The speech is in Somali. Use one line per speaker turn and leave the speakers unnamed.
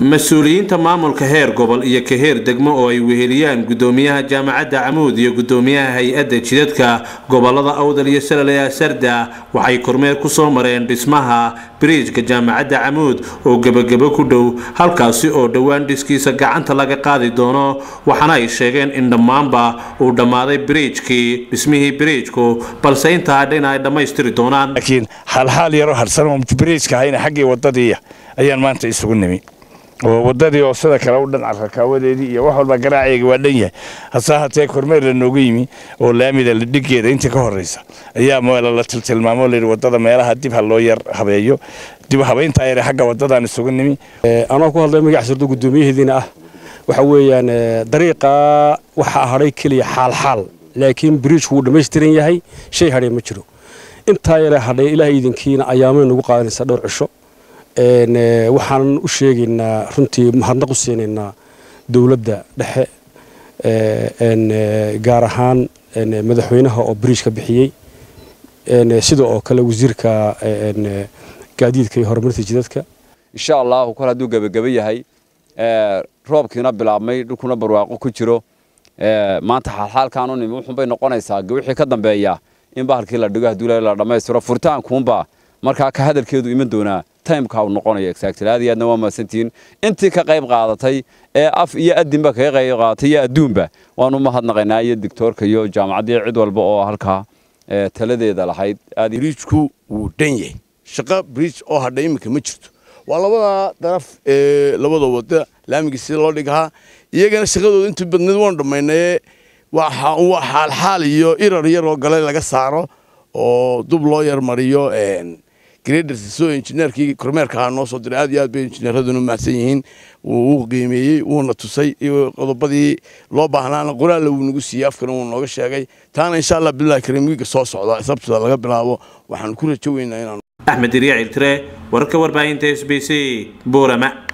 mas-uuliyiinta maamulka heer gobol iyo ka heer degmo oo ay weheliyaan gudoomiyaha jaamacadda camuud iyo gudoomiyaha hay-adda jidadka gobolada awdal iyo salale sarda waxay kormeer ku soo mareen dhismaha biriijka jaamacadda camuud oo gebagabo ku dhow halkaasi oo dhowaan dhiskiisa gacanta laga qaadi doono waxaana ay sheegeen in dhammaanba uu dhammaaday biriijkii dhismihii biriijku balse intaa dhina ay dhammaystiri doonaan
laakiin xaalxaal yaroo harsan biriijka ahayna xaggii wadadii ayaan maanta isugu nimi oo wadadii oo sida kale u dhan carrakaawadeedii iyo wax walba garaaceega waa dhan yahay hase hatee kormeer la noogu yimi oo laamida la dhigeeda intii ka horeysa ayaa meela la tiltilmaamo layidhi wadada meelaha dib ha loo yar habeeyo dib habeyntaa yare xagga wadadaan isugu nimi
anoo ku hadlay magac sirdo guddoomiyaheediina ah waxa weeyaan dariiqa waxaa hadhay keliya xaalxaal laakiin biriijku wuu dhammaystiran yahay shay hadhay ma jiro intaa yare hadhay ilaah iidankiina ayaamay nagu qaadanaysaa dhowr cisho waxaan u sheegaynaa runtii mahadnaq u siinaynaa dowladda dhexe gaar ahaan madaxweynaha oo biriij ka bixiyey sida oo kale wasiirka gaadiidka iyo horumarinta jidadka
insha allahu kol hadduu gebageba yahay roobkiina bilaabmay dhulkuna barwaaqo ku jiro maanta xaalxaalkaanu nimi wuxuunbay noqonaysaa wixii ka dambeeya in bahalkii la dhigo hadduu la dhammaystiro furitaankuunbaa markaa ka hadalkeedu iman doonaa timeka uu noqonayo exactly aad iyo aadna waa mahadsantihiin intii ka qayb qaadatay ee af iyo adinba kaga qayb qaadatay iyo adduunba waanu mahadnaqaynaa iyo doctoorka iyo jaamacaddii cid walba oo halkaa taladeeda lahayd
biriijku wuu dhan yahay shaqo biriij oo hadha iminka ma jirto waa labada daraf ee labada wada laamigii sida loo dhigahaa iyagana shaqadooda intii badneed waanu dhammaynaye waa xaalxaal iyo irar yaroo gale laga saaro oo dub loo yarmariyo gradrsoo injineerkii kormeerka ahaa noo soo diray aad iyo aad bay injineeraduna mahadsan yihiin wuu qiimeeyey wuuna tusay qodobadii loo baahnaana qoraalla wuu nagu siiyey afkana wuu nooga sheegay taana insha allah bilahi kariim wiiga soo socda sabtida laga bilaabo waxaan ku rajo weynaa inaan
axmed iriya cirtire wararka warbaahinta s b c buurama